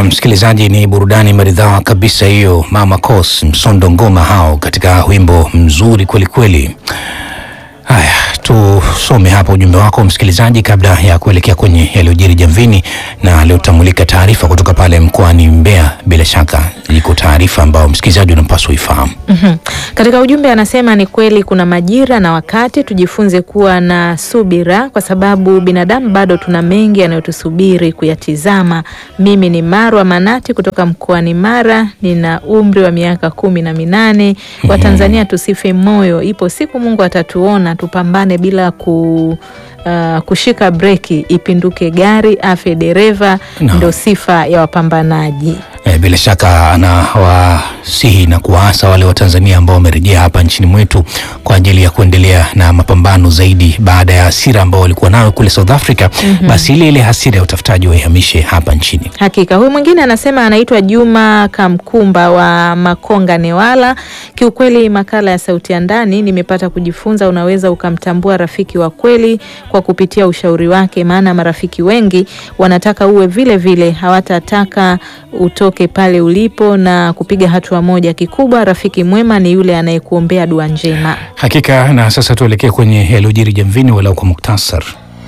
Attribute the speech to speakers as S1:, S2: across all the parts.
S1: Hakika msikilizaji, ni burudani maridhawa kabisa hiyo, Mama Kos Msondo Ngoma hao katika wimbo mzuri kwelikweli. Haya, tusome hapa ujumbe wako msikilizaji, kabla ya kuelekea kwenye yaliyojiri jamvini, na leo tutamulika taarifa kutoka pale mkoani Mbeya. Bila shaka iko taarifa ambayo msikilizaji unapaswa ifahamu.
S2: Mhm. Katika ujumbe anasema ni kweli kuna majira na wakati, tujifunze kuwa na subira kwa sababu binadamu bado tuna mengi yanayotusubiri kuyatizama. Mimi ni Marwa Manati kutoka mkoani Mara, nina umri wa miaka kumi na minane. Watanzania tusife moyo, ipo siku Mungu atatuona, tupambane bila ku Uh, kushika breki, ipinduke gari, afe dereva,
S1: No.
S2: ndo sifa ya wapambanaji.
S1: E, bila shaka anawasihi na kuwaasa wale wa Tanzania ambao wamerejea hapa nchini mwetu kwa ajili ya kuendelea na mapambano zaidi baada ya hasira ambao walikuwa nayo kule South Africa. Basi ile ile hasira ya utafutaji waihamishe hapa nchini.
S2: Hakika. Huyu mwingine anasema anaitwa Juma Kamkumba wa Makonga Newala. Kiukweli, makala ya Sauti ya Ndani nimepata kujifunza, unaweza ukamtambua rafiki wa kweli kwa kupitia ushauri wake, maana marafiki wengi wanataka uwe vile vile, hawatataka utoke pale ulipo na kupiga hatua moja. Kikubwa, rafiki mwema ni yule anayekuombea dua njema.
S1: Hakika. Na sasa tuelekee kwenye yaliyojiri jamvini, walau kwa muktasar.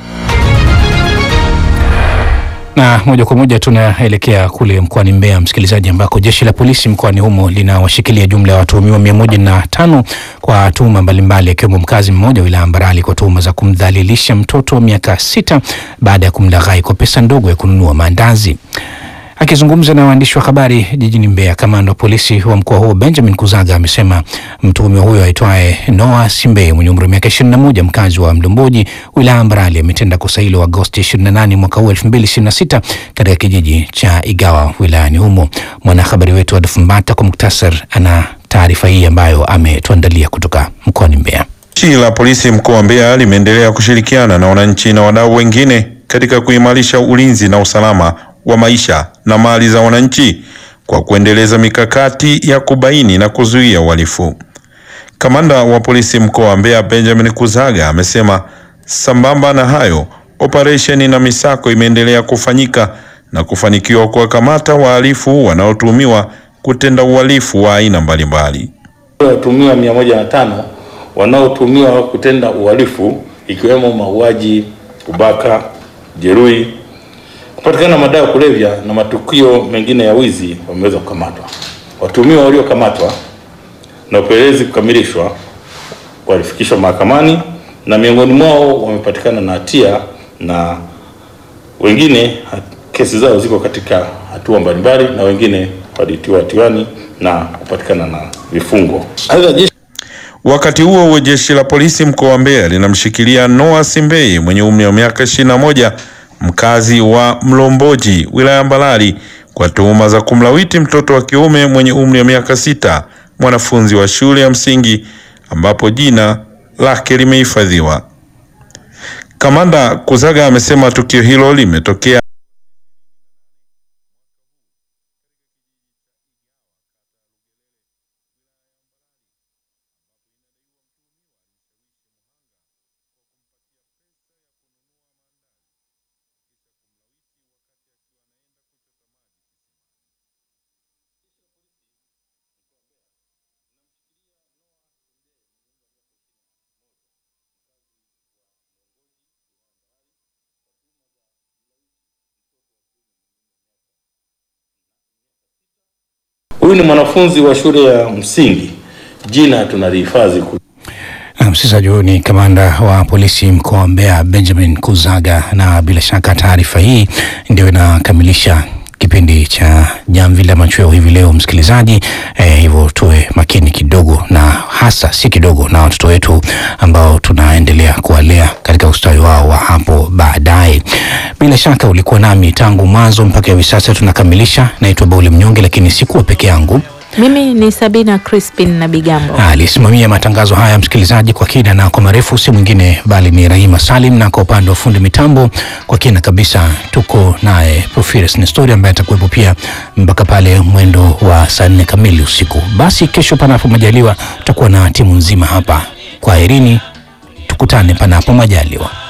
S1: Na moja kwa moja tunaelekea kule mkoani Mbeya, msikilizaji, ambako jeshi la polisi mkoani humo linawashikilia jumla ya watuhumiwa mia moja na tano kwa tuhuma mbalimbali, akiwemo mkazi mmoja wa wilaya Mbarali kwa tuhuma za kumdhalilisha mtoto wa miaka sita baada ya kumlaghai kwa pesa ndogo ya kununua maandazi. Akizungumza na waandishi wa habari jijini Mbeya, kamanda wa polisi wa mkoa huo Benjamin Kuzaga amesema mtuhumiwa huyo aitwaye Noah Simbe mwenye umri wa miaka 21 mkazi wa Mdomboji wilaya ya Mbarali ametenda kosa hilo Agosti 28 mwaka huu 2026 katika kijiji cha Igawa wilayani humo. Mwanahabari wetu Adolfu Mbata kwa muktasar ana taarifa hii ambayo ametuandalia kutoka mkoani Mbeya.
S3: Jeshi la polisi mkoa wa Mbeya limeendelea kushirikiana na wananchi na wadau wengine katika kuimarisha ulinzi na usalama wa maisha na mali za wananchi kwa kuendeleza mikakati ya kubaini na kuzuia uhalifu. Kamanda wa polisi mkoa wa Mbeya Benjamin Kuzaga amesema sambamba na hayo, operesheni na misako imeendelea kufanyika na kufanikiwa kuwakamata wahalifu wanaotuhumiwa kutenda uhalifu wa aina mbalimbali.
S4: watuhumiwa mia moja na tano wanaotuhumiwa kutenda uhalifu ikiwemo mauaji, ubaka, jeruhi, kupatikana madawa ya kulevya na matukio mengine ya wizi wameweza kukamatwa. Watuhumiwa waliokamatwa na upelelezi kukamilishwa walifikishwa mahakamani na miongoni mwao wamepatikana na hatia na wengine ha- kesi zao ziko katika hatua mbalimbali na wengine walitiwa hatiani na kupatikana na vifungo. Aidha, jeshi
S3: Wakati huo huo, jeshi la polisi mkoa wa Mbeya linamshikilia Noah Simbeye mwenye umri wa miaka 21 mkazi wa Mlomboji wilaya ya Mbalali kwa tuhuma za kumlawiti mtoto wa kiume mwenye umri wa miaka sita mwanafunzi wa shule ya msingi ambapo jina lake limehifadhiwa. Kamanda Kuzaga amesema tukio hilo limetokea
S4: huyu ni mwanafunzi wa shule ya msingi, jina tunalihifadhi ku-
S1: Na msikilizaji, huyu ni kamanda wa polisi mkoa wa Mbeya Benjamin Kuzaga, na bila shaka taarifa hii ndio inakamilisha kipindi cha Jamvi la Machweo hivi leo msikilizaji. Eh, hivyo tuwe makini kidogo, na hasa si kidogo, na watoto wetu ambao tunaendelea kuwalea katika ustawi wao wa hapo baadaye. Bila shaka ulikuwa nami tangu mwanzo mpaka hivi sasa tunakamilisha. Naitwa Bauli Mnyonge, lakini sikuwa peke yangu.
S2: Mimi ni Sabina Crispin na Bigambo.
S1: Alisimamia matangazo haya msikilizaji, kwa kina na kwa marefu, si mwingine bali ni Rahima Salim, na kwa upande wa fundi mitambo kwa kina kabisa tuko naye Profires Nestori ambaye atakuwepo pia mpaka pale mwendo wa saa nne kamili usiku. Basi kesho, panapo majaliwa, tutakuwa na timu nzima hapa. Kwaherini, tukutane panapo majaliwa.